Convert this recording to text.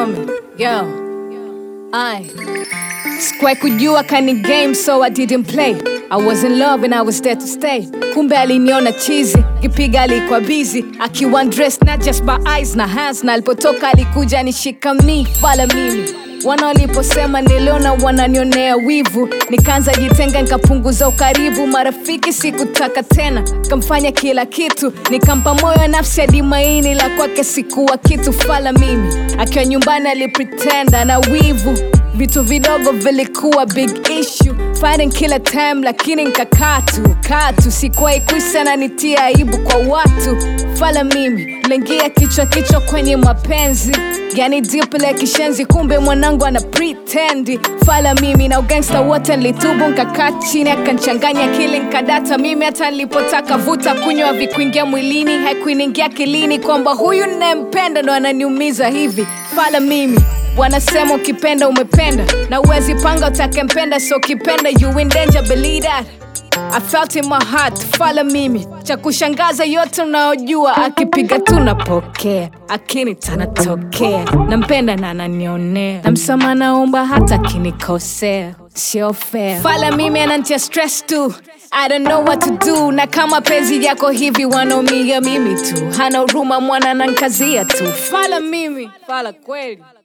coming. Yo, I square kujua kani game so I didn't play. I was in love and I was there to stay. Kumbe aliniona chizi, kipiga alikuwa busy, akiwa dressed not just by eyes na hands, na alipotoka alikuja nishika mi wala mimi wana waliposema niliona wananionea wivu, nikaanza jitenga, nikapunguza ukaribu, marafiki sikutaka tena, kamfanya kila kitu, nikampa moyo nafsi hadi maini la kwake sikuwa kitu, fala mimi akiwa nyumbani alipretenda na wivu vitu vidogo vilikuwa big issue fighting kila time lakini nkakaa tu kaa tu sikuwahi kuisa na nitia aibu kwa watu fala mimi lengia kichwa kichwa kwenye mapenzi yani diple kishenzi kumbe mwanangu ana pretendi fala mimi na ugangsta wote nlitubu nkakaa chini akanchanganya kili nkadata mimi hata nilipotaka vuta kunywa vikuingia mwilini haikuiningia kilini kwamba huyu nayempenda ndo ananiumiza hivi fala mimi wanasema ukipenda umependa na uwezi panga utakempenda so ukipenda you in danger believe that I felt in my heart fala mimi cha kushangaza yote unayojua akipiga tu napokea akini tanatokea nampenda na ananionea na msama naomba hata akinikosea sio fair fala mimi anantia stress tu I don't know what to do na kama penzi yako hivi wanaumia mimi tu hana huruma mwana nankazia tu fala mimi fala kweli